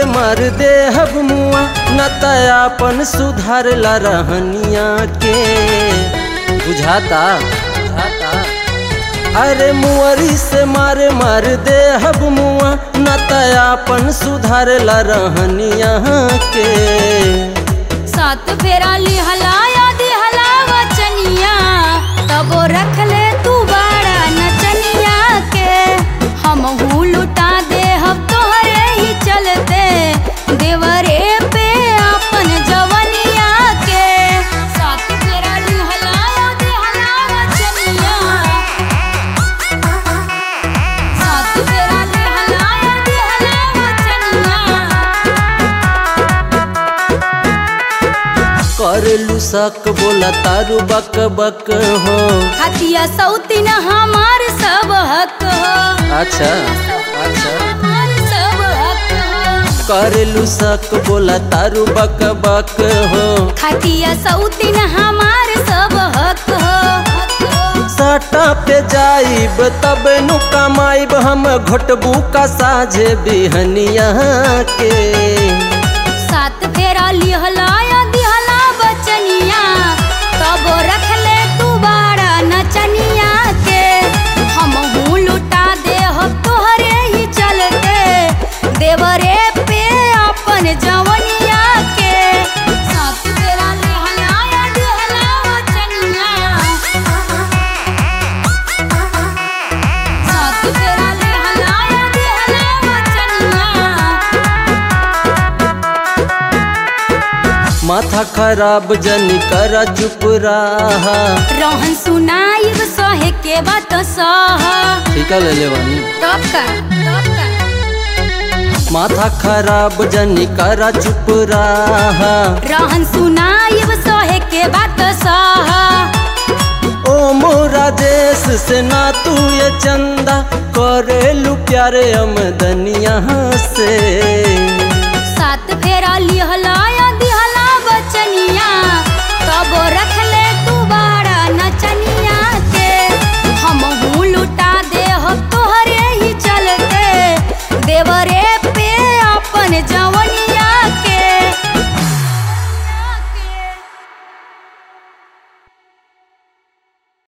मारे मार दे हब मुआ न तयापन सुधार ला रहनिया के बुझाता बुझाता अरे मुअरी से मारे मार दे हब मुआ न तयापन सुधार ला रहनिया के सात फेरा लिहलाया दिहला वचनिया तबो रख ले तू बाड़ा नचनिया के हम हूँ लुटा दे हम तोहरे ही चलते देवरे पे अपन जवनिया के सात फेरा लिहलाया दिहला वचनिया सात फेरा लिहलाया दिहला वचनिया करलू सक बोला तारू बक बक हो खतिया सौतीन हमार सब हक हो अच्छा अच्छा हमार सब हक हो करलू सक बोला तारू बक बक हो खतिया सौतीन हमार सब हक हो साटा पे जाइब तब नु कमाइब हम घोटबू का साझे बिहनिया के सात फेरा लिहलाया दिहला बचनिया तब रख ले तू बाड़ा नचनिया के हम हूँ लुटा दे हो तोहरे ही चलते देवरे पे अपन जवनिया के सात फेरा लिहलाया दिहला बचनिया सात फेरा लिहलाया दिहला बचनिया माथा खराब जनी कर चुप रहा रोहन सुनाइब सहे के बात सह ठीक है ले ले वानी तब का तब का माथा खराब जनी कर चुप रहा रोहन सुनाइब सहे के बात सह ओ मोरा देश से ना तू ये चंदा करेलू प्यारे अमदनिया से